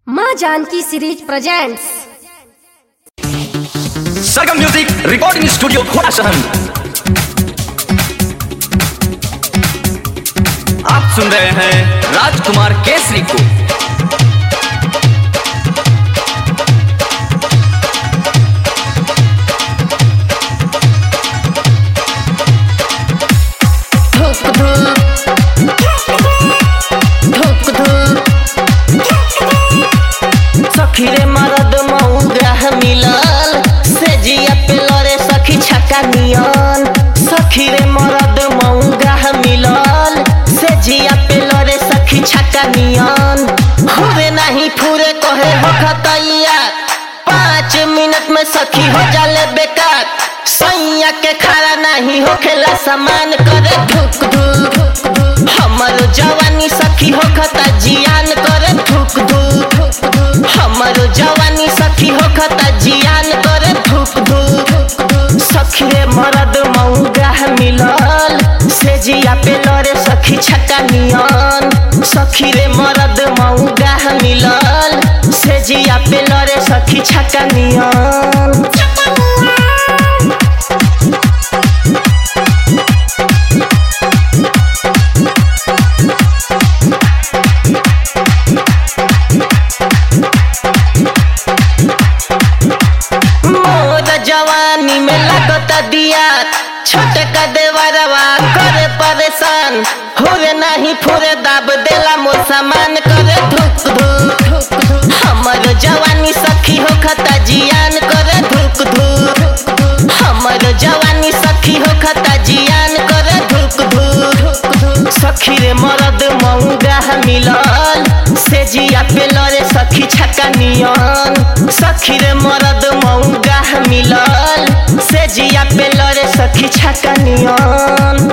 माँ Janki series presents Sargam music recording studio घोड़ा शहर आप सुन रहे हैं राजकुमार केसरी को सखी रे मरद मऊग्रह मिलल से जिया पे लरे सखी छक्का नियन सखी रे मरद मऊग्रह मिलल से जिया पे लरे सखी छक्का नियन हुए नहीं फूरे कहे हो खतैया पाँच मिनट में सखी हो जाले बेकार सैया के खड़ा नहीं हो खेला सामान करे धुक धुक हमर जवानी सखी हो खता जियान करे धुक धुक हमर जवानी सखी हो खता जियान करे धुक धुक सखी रे मरद मऊगाह मिलल से जिया पे लरे सखी छक्का नियन सखी रे मरद मऊगाह मिलल से जिया पे लरे सखी छक्का नियन मोर जवानी में लगता दिया छोटे का देवरवा करे परेशान होरे नहीं फुरे दाब देला मोर सामान करे धुक धुक हमर जवानी सखी हो खता जियान करे धुक धुक हमर जवानी सखी हो खता जियान करे धुक धुक सखी रे मरद मऊगाह मिलल से जिया पे लरे सखी छक्का नियन सखी रे मरद मऊगाह मिलल से जिया पे लरे सखी छक्का नियन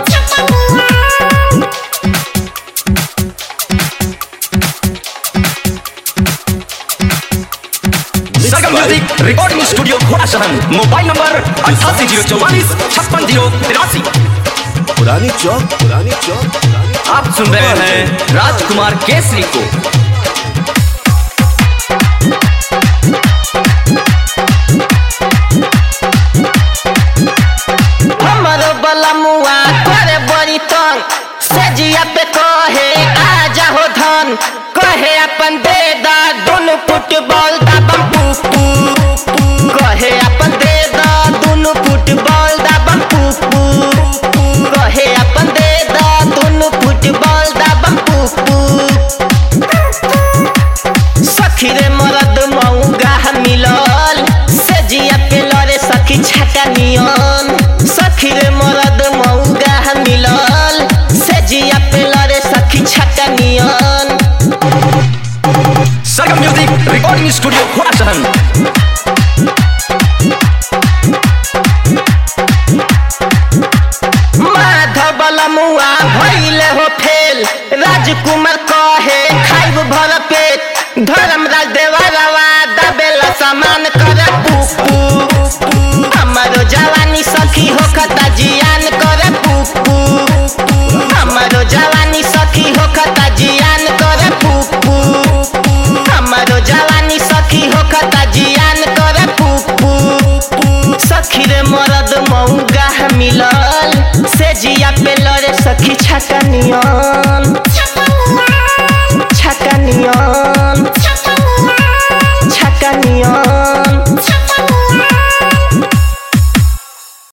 सरगम म्यूजिक रिकॉर्डिंग स्टूडियो घोड़ा शहर मोबाइल नंबर अठासी जीरो चौवालीस छप्पन जीरो तिरासी पुरानी चौक पुरानी चौक पुरानी आप सुन रहे हैं राजकुमार केसरी को हमर बलमुआ करे बड़ी तंग से जिया पे कहे आ जाहो धन कहे अपन दे दा दुनु फुटबॉल दाबम पुपू कहे अपन दे दा दुनु फुटबॉल दाबम पुपू कहे अपन दे दा दुनु फुटबॉल दाबम पुपू सखी रे मरद मऊगाह मिलल से जिया पे लरे सखी छक्का नियन सखी रे मरद मऊगाह मिलल से जिया पे लरे सखी छक्का नियन सरगम म्यूजिक रिकॉर्डिंग स्टूडियो घोड़ा शहर माधव मुआ भइले हो फेल राजकुमार कहे खाइब भर पेट धर्मराज देवरवा दबेला सामान करे पुपू हमारो जवानी सखी हो खता जियान करे पुपू हमारो जवानी सखी हो खता जियान करे पुपू हमारो जवानी सखी हो खता जियान करे पुपू सखी रे मरद मऊगाह मिलल से जिया पे लरे सखी छक्का नियन